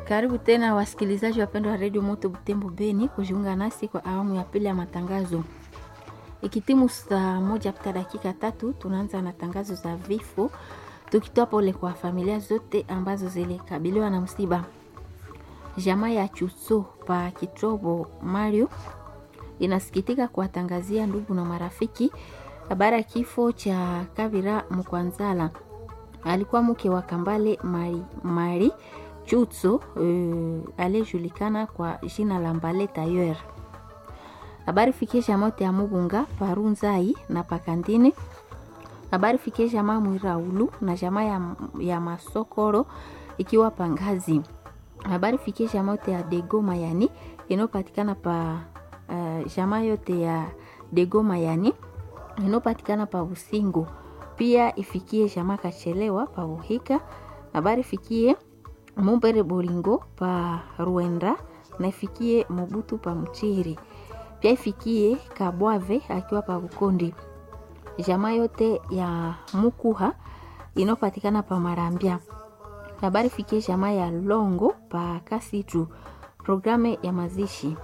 Karibu tena wasikilizaji wapendwa wa redio Moto Butembo Beni kujiunga nasi kwa awamu ya pili ya matangazo. Ikitimu saa moja pita dakika tatu, tunaanza na tangazo za vifo, tukitoa pole kwa familia zote ambazo zilikabiliwa na msiba. Jamaa ya Chuso pa Kitrobo Mario inasikitika kuwatangazia ndugu na marafiki habari ya kifo cha Kavira Mkwanzala, alikuwa mke wa Kambale Mari, Mari Chutso uh, aliyejulikana kwa jina la Mbale Tayer. Habari fikie jamaa ya Mubunga Parunzai na Pakandine. Habari fikie jamaa Mwiraulu na jamaa ya, ya Masokoro ikiwa Pangazi. Habari fikie jamaa ya Dego Mayani inayopatikana pa uh, jamaa yote ya Dego Mayani inayopatikana pa Usingo. Pia ifikie jamaa Kachelewa pa Uhika. Habari fikie Mumbere Bolingo pa Ruenda na ifikie Mobutu pa Mchiri. Pia ifikie Kabwave akiwa pa Bukondi. Jamaa yote ya Mukuha inayopatikana pa Marambia. Habari fikie jamaa ya Longo pa Kasitu. Programe ya mazishi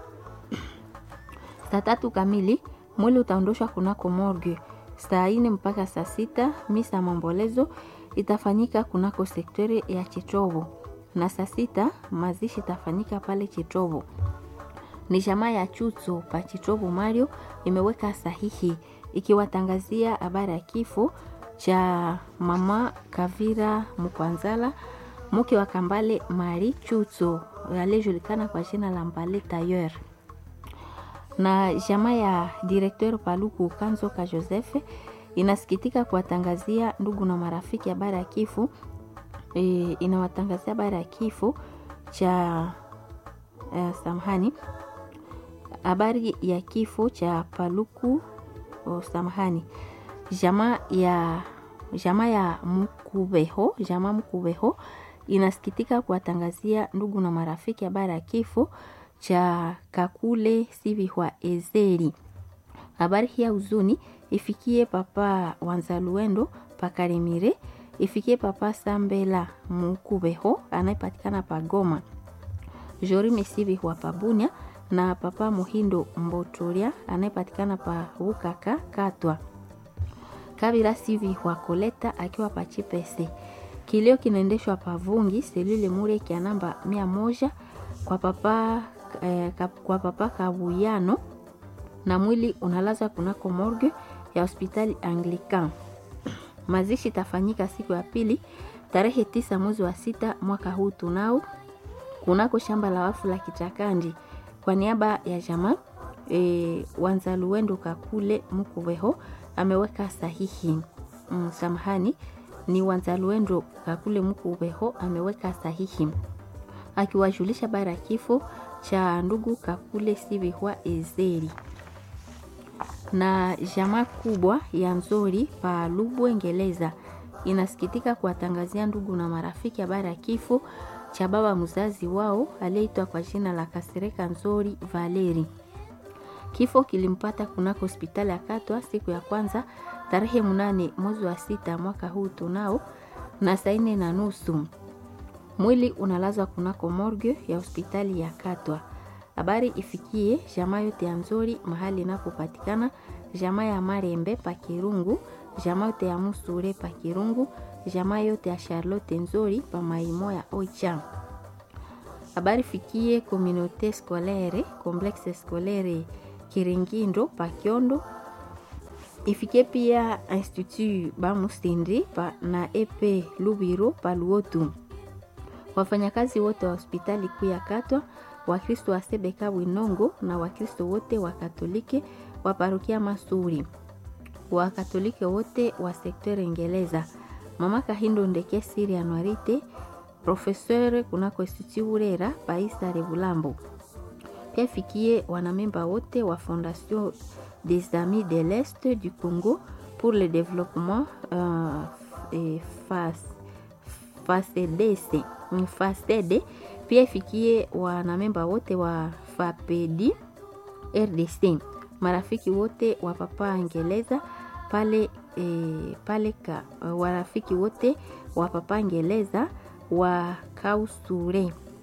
saa tatu kamili mwili utaondoshwa kunako morgue. Saa ine mpaka saa sita misa mambolezo itafanyika kunako sektori ya Chitrobo na saa sita mazishi itafanyika pale Chitrobo. Ni jamaa ya Chutso pa Chitrobo Mario imeweka sahihi ikiwatangazia habari ya kifo cha mama Kavira Mkwanzala mke wa Kambale Mari Chutso aliyejulikana kwa jina la Mbale Tayer na jamaa ya direkteur Paluku Kanzo ka Joseph inasikitika kuwatangazia ndugu na marafiki habari ya kifo e, inawatangazia habari ya kifo cha e, samahani habari ya kifo cha Paluku o, samahani jamaa ya jamaa ya Mkubeho jamaa Mkubeho inasikitika kuwatangazia ndugu na marafiki habari ya kifo cha Kakule Sivihwa Ezeri. Habari hii ya huzuni ifikie papa Wanzaluendo Pakarimire, ifikie papa Sambela Mukubeho anayepatikana Pagoma, Jorime Sivihwa Pabunya na papa Muhindo Mbotoria anayepatikana pa Ukaka Katwa, Kabira Sivihwa Koleta akiwa Pachipese. Kilio kinaendeshwa Pavungi selule Mureki ya namba mia moja kwa papa eh, kwa papa Kabuyano na mwili unalazwa kunako morgue ya hospitali Anglican. Mazishi itafanyika siku ya pili tarehe tisa mwezi wa sita mwaka huu tunao kunako shamba la wafu la Kichakandi. Kwa niaba ya jamaa e, Wanzaluendo Kakule Mkuweho ameweka sahihi mm, samahani ni Wanzaluendo Kakule Mkuweho ameweka sahihi akiwajulisha bara kifo cha ndugu Kakule Sivihwa Ezeri na jamaa kubwa ya Nzori pa Lubwengeleza inasikitika kuwatangazia ndugu na marafiki habari ya kifo cha baba mzazi wao aliyeitwa kwa jina la Kasereka Nzori Valeri. Kifo kilimpata kunako hospitali ya Katwa siku ya kwanza tarehe mnane mwezi wa sita mwaka huu tunao na saa nne na nusu mwili unalazwa kunako morgue ya hospitali ya Katwa. Habari ifikie jamaa yote ya Nzori mahali inapopatikana, jamaa ya Marembe pa Kirungu, jamaa yote ya Musure pa Kirungu, jamaa yote ya Charlotte Nzori pa Maimo ya Oicha. Habari fikie communauté scolaire complexe scolaire Kiringindo pa Kiondo, ifikie pia institut Bamusindi pa na EP Lubiro pa Luotu wafanyakazi wote wa hospitali kuu ya Katwa, Wakristo wa Sebeka Winongo na Wakristo wote wa Katoliki wa parokia Masuri, Wakatoliki wote wa sekta Ingereza, Mama Kahindo Ndeke Siri Anuarite, Profeseur kunako Institut Urera Paisa Rebulambo. Pia fikie wanamemba wote wa Fondation des Amis de l'Est du Congo pour le développement euh, et face FACDC FACD pia ifikie wanamemba wote wa FAPEDI RDC, marafiki wote wa papa Ngeleza pale e, pale ka, warafiki wote wa papa Ngeleza wa Kausure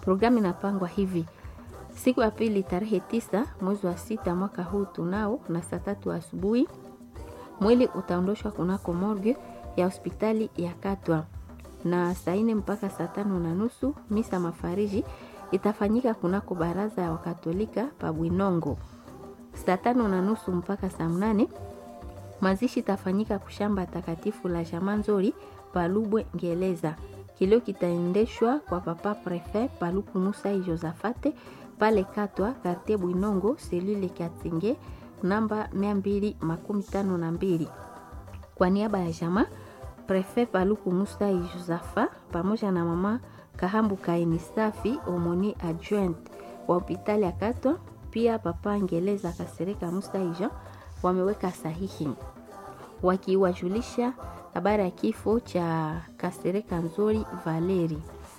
Programu inapangwa hivi: siku ya pili tarehe tisa mwezi wa sita mwaka huu tunao na saa tatu asubuhi mwili utaondoshwa kunako morgue ya hospitali ya Katwa na saa nne mpaka saa tano na nusu misa mafariji itafanyika kunako baraza ya Wakatolika pa Bwinongo. Saa tano na nusu mpaka saa mnane mazishi itafanyika kushamba takatifu la Jamanzori Palubwe Ngeleza. Kilio kitaendeshwa kwa papa prefet Paluku Musa Josafate pale Katwa quartier Bwinongo selule Katinge namba 252 kwa niaba ya jamaa prefet Paluku Musa Josafa pamoja na mama Kahambu Kaini Safi omoni adjoint wa hospitali ya Katwa, pia papa Ngeleza Kasereka Musa Jean wameweka sahihi wakiwajulisha habari ya kifo cha Kasereka Nzori Valeri.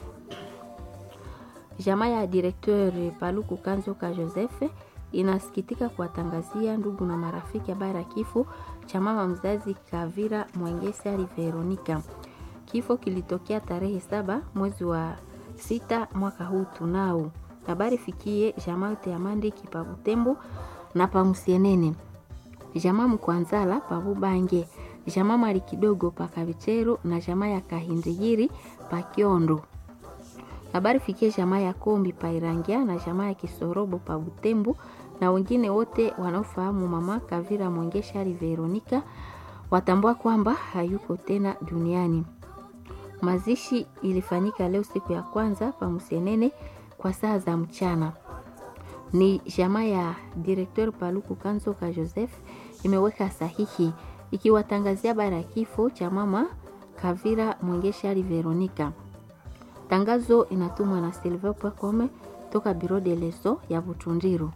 Jamaa ya directeur Paluku Kanzoka Joseph inasikitika kuwatangazia ndugu na marafiki habari ya kifo cha mama mzazi Kavira Mwengesari Veronica. Kifo kilitokea tarehe saba mwezi wa sita mwaka huu tunao. Habari fikie jamaa yote ya Mandiki pa Butembo na pa Musienene, jamaa Mkwanzala pa Bubange, jamaa Mali kidogo pa Kabichero na jamaa ya Kahindigiri pa Kiondo. Habari fikie jamaa ya Kombi pa Irangia na jamaa ya Kisorobo pa Butembo na wengine wote wanaofahamu mama Kavira Mwengeshari Veronica watambua kwamba hayuko tena duniani. Mazishi ilifanyika leo siku ya kwanza pa Musienene kwa saa za mchana. Ni jamaa ya directeur Paluku Kanzoka Joseph imeweka sahihi ikiwatangazia habari ya kifo cha mama Kavira Mwengeshari Veronica. Tangazo inatumwa na Silver Pwakome toka Biro de Leso ya Butundiru.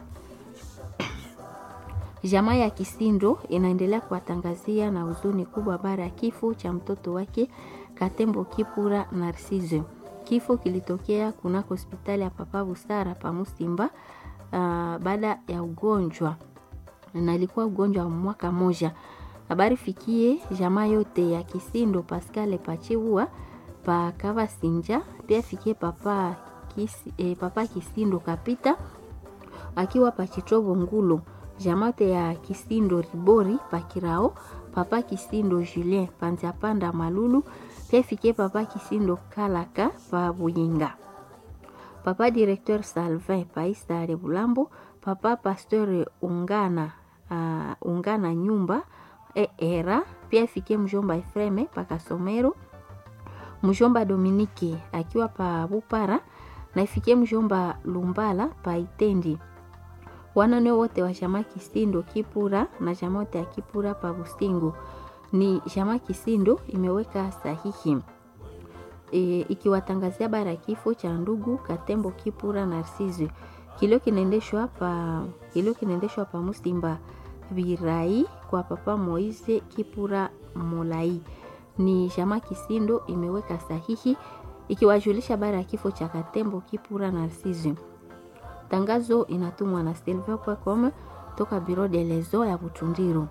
Jamaa ya Kisindo inaendelea kuwatangazia na huzuni kubwa habari ya kifo cha mtoto wake Katembo Kipura Narcisse. Kifo kilitokea kunako hospitali ya Papa Busara pa Musimba uh, baada ya ugonjwa na ilikuwa ugonjwa wa mwaka moja. Habari fikie jamaa yote ya Kisindo Pascal Pachiua pa Kavasinja, pia fikie papa, kisi, eh, papa Kisindo Kapita akiwa pa Chitobo Ngulo, jamaa yote ya Kisindo Ribori pa Kirao, papa Kisindo Julien Panzapanda Malulu, pia fikie papa Kisindo Kalaka pa Buyinga, papa directeur Salvin pa Istare Bulambo, papa pasteur Ungana uh, Ungana nyumba e era, pia fikie mjomba Efreme pa Kasomero mjomba Dominike akiwa pa Bupara na ifikie mjomba Lumbala pa Itendi. Wanane wote wa jamaa Kisindo Kipura na jamaa wote ya Kipura pa Busingo. Ni jamaa Kisindo imeweka sahihi e, ikiwatangazia bara kifo cha ndugu Katembo Kipura Narcisse. Kilio kinaendeshwa pa kilio kinaendeshwa pa Musimba Birai kwa papa Moise Kipura Molai ni jamaa Kisindo imeweka sahihi ikiwajulisha habari ya kifo cha Katembo Kipura Narcisse. Tangazo inatumwa na silver.com toka Biro de Lezo ya Butundiru.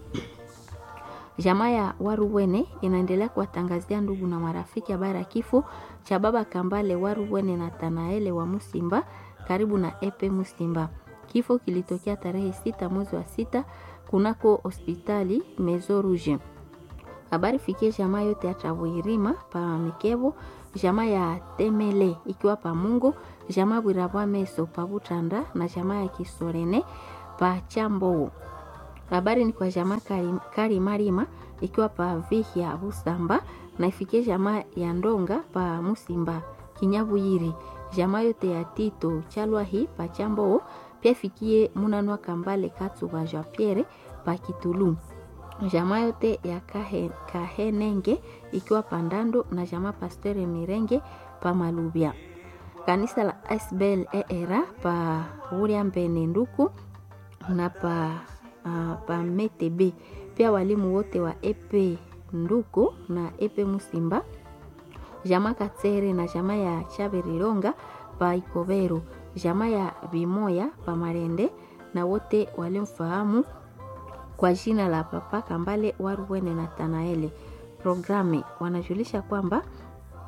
Jamaa ya Waruwene inaendelea kuwatangazia ndugu na marafiki habari ya kifo cha baba Kambale Waruwene na Tanaele wa Musimba karibu na Epe Musimba. Kifo kilitokea tarehe sita mwezi wa sita kunako hospitali Mezo Rouge. Habari fikie jamaa yote ya Tavoirima pa Mikevo, jamaa ya Temele ikiwa pa Mungu, jamaa Bwirabwa Meso pa Butanda na jamaa ya Kisorene pa Chambo. Habari ni kwa jamaa Kari, Kari Marima ikiwa pa Vihya Busamba na ifikie jamaa ya Ndonga pa Musimba Kinyabuyiri, jamaa yote ya Tito Chalwahi pa Chambo, pia fikie Munanwa Kambale Katsuba Jean Pierre pa Kitulu jamaa yote ya kahe, Kahenenge ikiwa Pandando na jamaa Pastere Mirenge pa Malubya. Kanisa la Asbel era pa Uria Mbene Nduku na pa, uh, pa Metebe. Pia walimu wote wa Epe Nduku na Epe Musimba, jamaa Katsere na jamaa ya Chaberironga pa Ikobero, jamaa ya Bimoya pa Marende na wote walimfahamu kwa jina la Papa Kambale Waruwene na Tanaele. Programe wanajulisha kwamba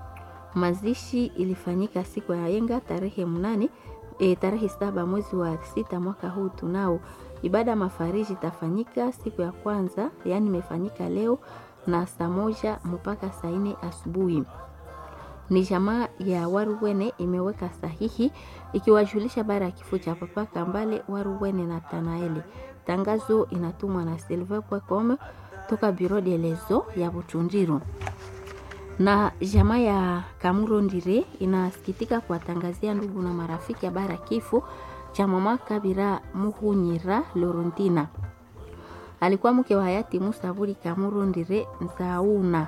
Mazishi ilifanyika siku ya yenga tarehe mnane e, tarehe saba mwezi wa sita mwaka huu tunao. Ibada mafariji itafanyika siku ya kwanza, yaani imefanyika leo na saa moja mpaka saa nne asubuhi. Ni jamaa ya Waruwene imeweka sahihi ikiwajulisha bara ya kifo cha Papa Kambale Waruwene na Tanaeli. Tangazo inatumwa na silver.com toka Bureau de lezo ya Butundiru na jamaa ya Kamuro Ndire inasikitika kuwatangazia ndugu na marafiki habari ya kifo cha mama Kabira Muhunyira Lorontina. Alikuwa mke wa hayati Musa Buri Kamuro Ndire Nzauna.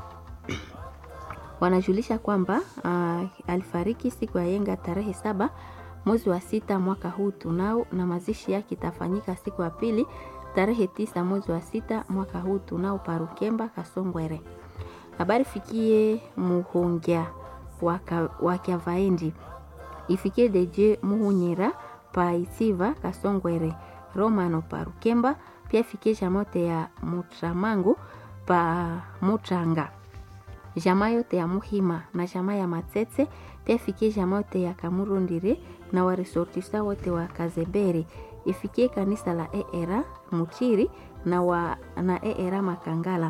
Wanajulisha kwamba uh, alifariki siku ya yenga tarehe saba mwezi wa sita mwaka huu tunao, na mazishi yake itafanyika siku ya pili tarehe tisa mwezi wa sita mwaka huu tunao Parukemba Kasongwere. Habari fikie muhongya wakyavaendi ifikie deje muhunyira pa isiva Kasongwere Romano Parukemba, pia fikie jamote ya Mutramangu pa Mutranga jamaa yote ya Muhima na jamaa ya Matsetse pia fikie jamaa yote ya Kamurundire na waresortisa wote wa Kazebere ifikie kanisa la ERA Muchiri na, wa, na ERA Makangala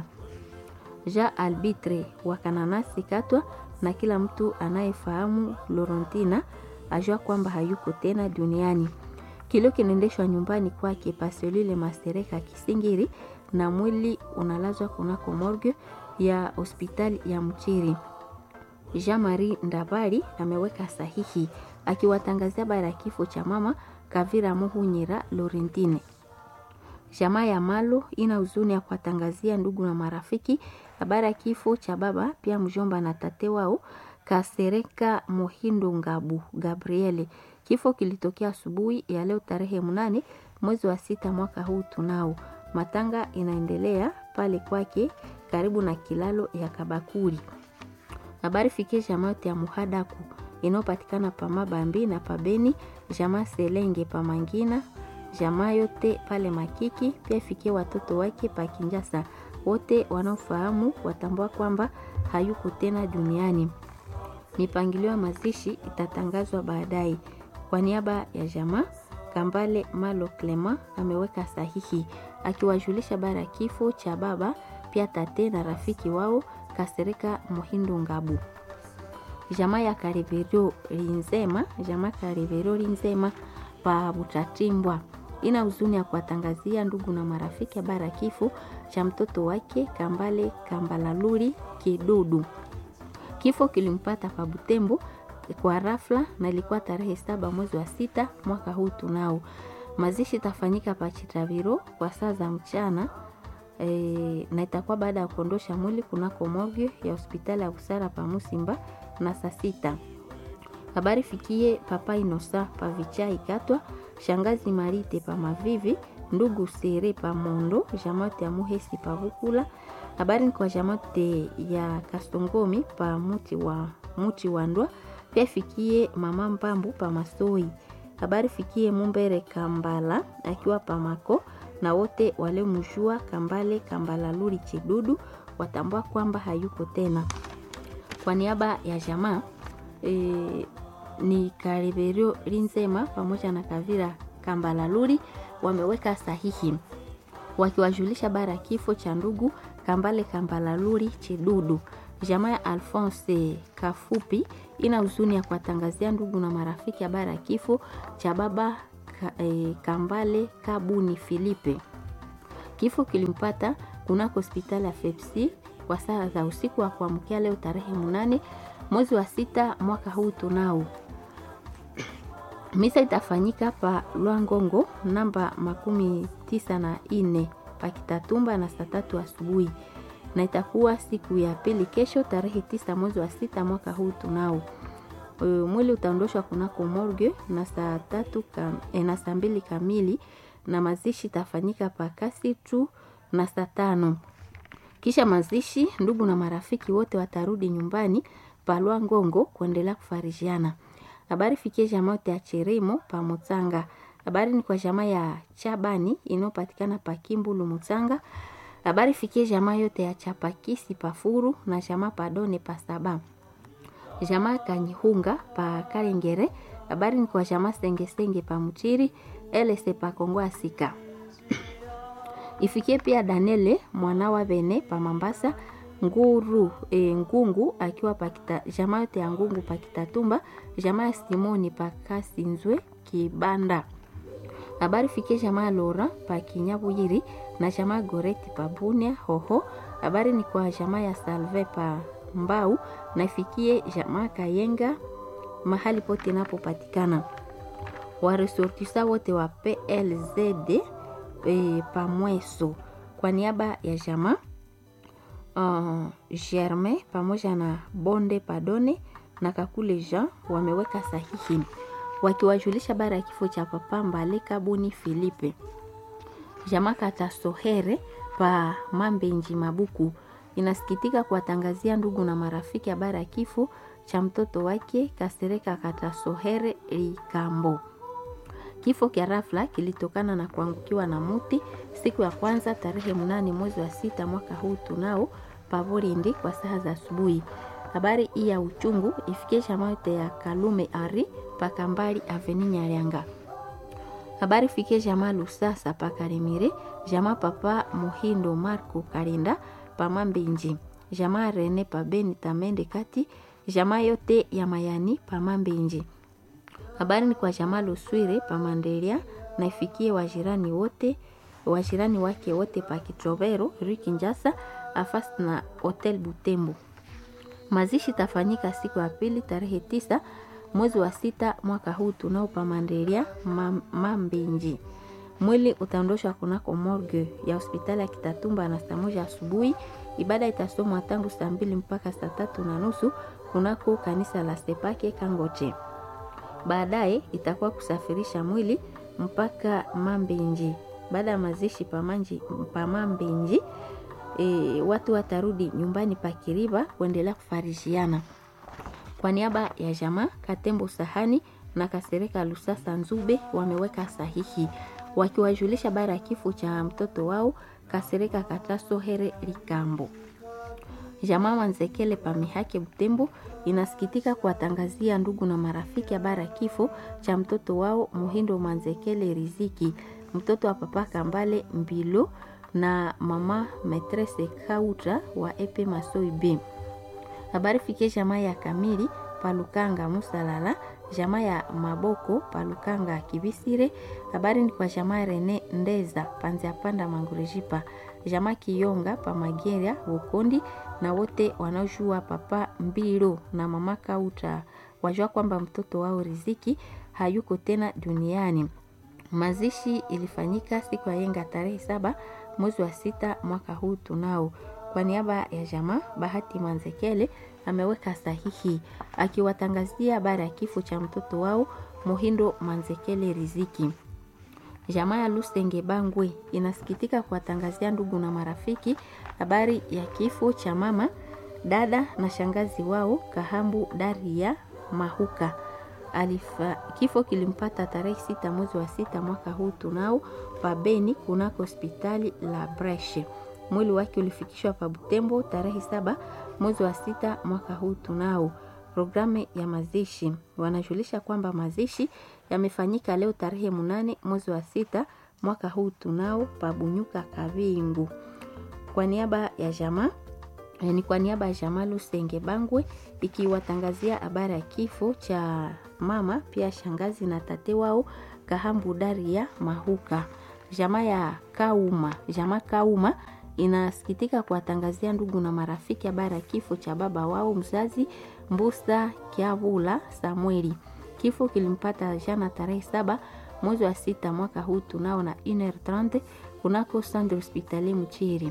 ja albitre wa Kananasi Katwa na kila mtu anayefahamu Lorontina ajua kwamba hayuko tena duniani. Kilio kinaendeshwa nyumbani kwake Pasolile Masereka Kisingiri na mwili unalazwa kunako morgue ya hospitali ya Mchiri. Jean Marie Ndabari ameweka sahihi akiwatangazia bara ya kifo cha mama Kavira Muhunyira Lorentine. Jamaa ya Malo ina huzuni ya kuwatangazia ndugu na marafiki habari ya kifo cha baba pia mjomba na tate wao Kasereka Mohindo Ngabu Gabriele. Kifo kilitokea asubuhi ya leo tarehe mnane mwezi wa sita mwaka huu tunao. Matanga inaendelea pale kwake karibu na kilalo ya Kabakuri. Habari fikie jamaa yote ya Muhadaku inayopatikana pa Mabambi na Pabeni, jamaa Selenge pa Mangina, jamaa yote pale Makiki, pia fikie watoto wake pa Kinjasa. Wote wanaofahamu watambua kwamba hayuko tena duniani. Mipangilio ya mazishi itatangazwa baadaye. Kwa niaba ya jamaa Kambale Malo Clema ameweka sahihi akiwajulisha bara kifo cha baba pia tate na rafiki wao Kasereka Mohindo Ngabu. Jamaa ya Karivero Linzema, jamaa Karivero Linzema pa Butatimbwa ina huzuni ya kuwatangazia ndugu na marafiki bara kifo cha mtoto wake Kambale Kambalaluri Kidudu. Kifo kilimpata pa Butembo kwa rafla na ilikuwa tarehe saba mwezi wa sita mwaka huu tunao. Mazishi itafanyika pa Chitaviro kwa saa za mchana e, na itakuwa baada ya kuondosha mwili kunako morgue ya hospitali ya Busara pa Musimba na saa sita. Habari fikie papa Inosa pa Vichai Katwa, shangazi Marite pa Mavivi, ndugu Sere pa Mondo, jamati ya Muhesi pa Bukula. Habari ni kwa jamati ya Kastongomi pa muti wa muti wa Ndwa, pia fikie mama Mpambu pa Masoi. Habari fikie Mumbere Kambala akiwa pa Mako na wote waliomjua Kambale Kambala Luri Chidudu watambua kwamba hayuko tena. Kwa niaba ya jamaa e, ni Kariberio Linzema pamoja na Kavira Kambala Luri wameweka sahihi wakiwajulisha bara ya kifo cha ndugu Kambale Kambala Luri Chidudu. Jamaa ya Alphonse Kafupi ina huzuni ya kuwatangazia ndugu na marafiki habari ya kifo cha baba ka, e, Kambale Kabuni Filipe. Kifo kilimpata kunako hospitali ya Fepsi kwa saa za usiku wa kuamkia leo tarehe munane mwezi wa sita mwaka huu tunao. Misa itafanyika pa Lwangongo namba makumi tisa na ine pakitatumba na saa tatu asubuhi na itakuwa siku ya pili kesho tarehe tisa mwezi wa sita mwaka huu tunao. Mwili utaondoshwa kunako morgue na saa tatu kam, e, na saa mbili kamili na mazishi itafanyika pakasi tu na saa tano. Kisha mazishi, ndugu na marafiki wote watarudi nyumbani palwa Ngongo kuendelea kufarijiana. Habari fikie jamaa yote ya Cheremo pa Mutsanga. Habari ni kwa jamaa ya Chabani inayopatikana pa Kimbulu Mutsanga. Habari fikie jamaa yote ya Chapakisi pa Furu na jamaa Padone pa Saba. jamaa Kanyihunga pa Kalengere. Habari ni kwa jamaa Sengesenge pa Mchiri, LC pa Kongo Asika. Ifikie pia Danele mwana wa Bene pa Mambasa nguru e, ngungu akiwa pakita jamaa yote ya ngungu pakitatumba jamaa ya Simoni pakasinzwe kibanda habari fikie jamaa Lora pa Kinyabuyiri na jamaa Goreti pa Bunia hoho habari ni kwa jamaa ya Salve pa Mbau na ifikie jamaa Kayenga mahali pote napopatikana waresortisa wote wa PLZD e, pa Mweso kwa niaba ya jamaa uh, Germain pamoja na Bonde Padone na Kakule Jean wameweka sahihi wakiwajulisha bara ya kifo cha Papa Mbale Kabuni Filipe. Jamaa Katasohere pa Mambenji Mabuku inasikitika kuwatangazia ndugu na marafiki habari ya kifo cha mtoto wake Kasereka Katasohere Likambo. Kifo kya rafla kilitokana na kuangukiwa na muti siku ya kwanza tarehe mnane mwezi wa sita mwaka huu tunao Pavorindi kwa saa za asubuhi. Habari hii ya uchungu ifikie chama yote ya Kalume Ari Pakambali Aveni Nyarianga. Habari ifikie jamaa Lusasa Pakarimire, jamaa Papa Muhindo Marco Karinda Pamambinji, jamaa Rene Pabeni Tamende Kati, jamaa yote ya Mayani Pamambinji. Habari ni kwa jamaa Luswire Pamandelia na ifikie wajirani wote wajirani wake wote pa Kitrovero Rikinjasa afasi na Hotel Butembo. Mazishi tafanyika siku ya pili tarehe tisa mwezi wa sita mwaka huu tunao pamandelia Mambinji. Mwili utaondoshwa kunako morgue ya hospitali ya Kitatumba na saa moja asubuhi. Ibada itasomwa tangu saa mbili mpaka saa tatu na nusu kunako kanisa la Sepake Kangoche. Baadaye itakuwa kusafirisha mwili mpaka Mambinji. Baada ya mazishi pamanji pamambinji e, watu watarudi nyumbani pa Kiriba kuendelea kufarishiana. Kwa niaba ya jamaa Katembo Sahani na Kasereka Lusasa Nzube wameweka sahihi wakiwajulisha bara ya kifo cha mtoto wao Kasereka Kataso Here Likambo. Jamaa Wanzekele Pamihake Butembo inasikitika kuwatangazia ndugu na marafiki habari ya kifo cha mtoto wao Muhindo Manzekele Riziki, mtoto wa papa Kambale Mbilo na mama Metrese Kautra wa Epe Masoi B. Habari fikie jamaa ya Kamili Palukanga Musalala, jamaa ya Maboko Palukanga Kibisire. Habari ni kwa jamaa Rene Ndeza Panzia Panda Mangurejipa, jamaa Kiyonga Pamageria Bukondi na wote wanaojua papa Mbilo na mama Kautra wajua kwamba mtoto wao Riziki hayuko tena duniani. Mazishi ilifanyika siku ya yenga tarehe saba mwezi wa sita mwaka huu tunao. Kwa niaba ya jamaa Bahati Manzekele ameweka sahihi akiwatangazia habari ya kifo cha mtoto wao Muhindo Manzekele Riziki. Jamaa ya Lusenge Bangwe inasikitika kuwatangazia ndugu na marafiki habari ya kifo cha mama, dada na shangazi wao Kahambu Daria Mahuka. Alifa, kifo kilimpata tarehe sita mwezi wa sita mwaka huu tunao pabeni kunako hospitali la Breshe. Mwili wake ulifikishwa pa Butembo tarehe saba mwezi wa sita mwaka huu tunao. Programu ya mazishi wanajulisha kwamba mazishi yamefanyika leo tarehe munane mwezi wa sita mwaka huu tunao pabunyuka Kavingu. Kwa niaba ya jamaa ni kwa niaba ya jamaa Lusenge Bangwe ikiwatangazia habari ya kifo cha mama pia shangazi na tate wao Kahambu Daria Mahuka. Jamaa ya Kauma, jamaa Kauma inasikitika kuwatangazia ndugu na marafiki habari ya kifo cha baba wao mzazi Mbusa Kiavula Samueli. Kifo kilimpata jana tarehe saba mwezi wa sita mwaka huu tunao na 1h30 kunako Centre Hospitalier Mchiri.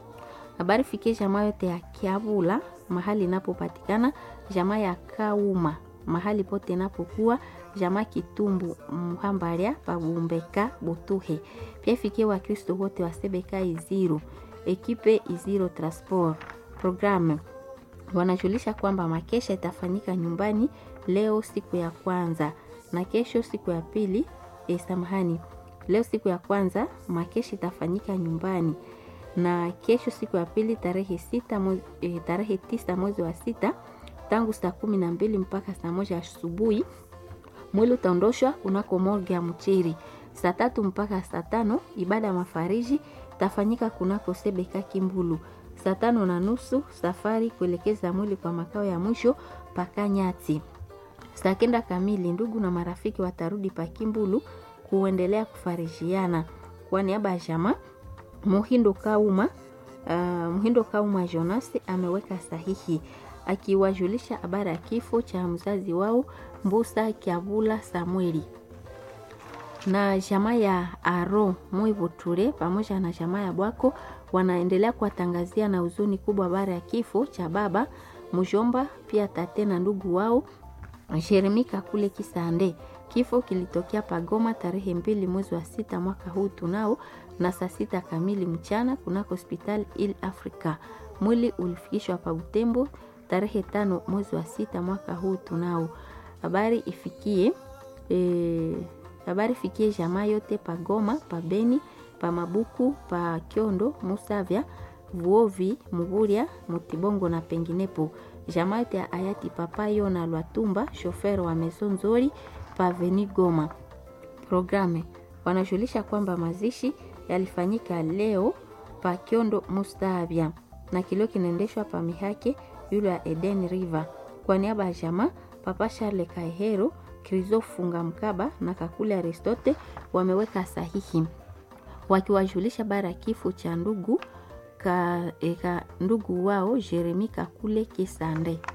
Habari fikie jamaa yote ya Kiavula mahali inapopatikana, jamaa ya Kauma mahali pote inapokuwa, jamaa Kitumbu Mhambaria Pabumbeka Butuhe. Pia fikie Wakristo wote wa Sebeka Iziro, ekipe Iziro Transport. Programu wanajulisha kwamba makesha itafanyika nyumbani leo siku ya kwanza na kesho siku ya pili. E, samahani, leo siku ya kwanza makesha itafanyika nyumbani na kesho siku ya pili tarehe sita mwezi, e, tarehe tisa mwezi wa sita tangu saa kumi na mbili mpaka saa moja asubuhi. Mwili utaondoshwa kunako morgue ya Mchiri. Saa tatu mpaka saa tano ibada ya mafariji tafanyika kunako Sebeka Kimbulu. Saa tano na nusu safari kuelekeza mwili kwa makao ya mwisho Pakanyati. Saa kenda kamili ndugu na marafiki watarudi Pakimbulu kuendelea kufarijiana. Kwa niaba ya jamaa Muhindo Kauma, uh, Muhindo Kauma Jonas ameweka sahihi akiwajulisha habari ya kifo cha mzazi wao Mbusa Kiavula Samueli na jamaa ya Aro Mwivuture pamoja na jamaa ya Bwako wanaendelea kuwatangazia na huzuni kubwa habari ya kifo cha baba mjomba, pia tate na ndugu wao Jeremika kule Kisande. Kifo kilitokea Pagoma tarehe mbili mwezi wa sita mwaka huu tunao na saa sita kamili mchana kunako hospitali Il Africa. Mwili ulifikishwa pa Butembo tarehe tano mwezi wa sita mwaka huu tunao. Habari ifikie e, habari fikie jamaa yote pa Goma, pa Beni, pa Mabuku, pa Kyondo, Musavya, Vuovi, Muguria, Mutibongo na penginepo. Jamaa yote ya hayati Papa Yona Lwatumba, shofer wa Meso Nzori, pa Veni Goma. Programe wanajulisha kwamba mazishi yalifanyika leo pa Kyondo Mustavya na kilio kinaendeshwa pa Mihake yule ya Eden River. Kwa niaba ya jamaa Papa Charles Kaihero Krizo Funga Mkaba na Kakule Aristote wameweka sahihi wakiwajulisha bara ya kifo cha ndugu ka, e, ka ndugu wao Jeremi Kakule Kisande.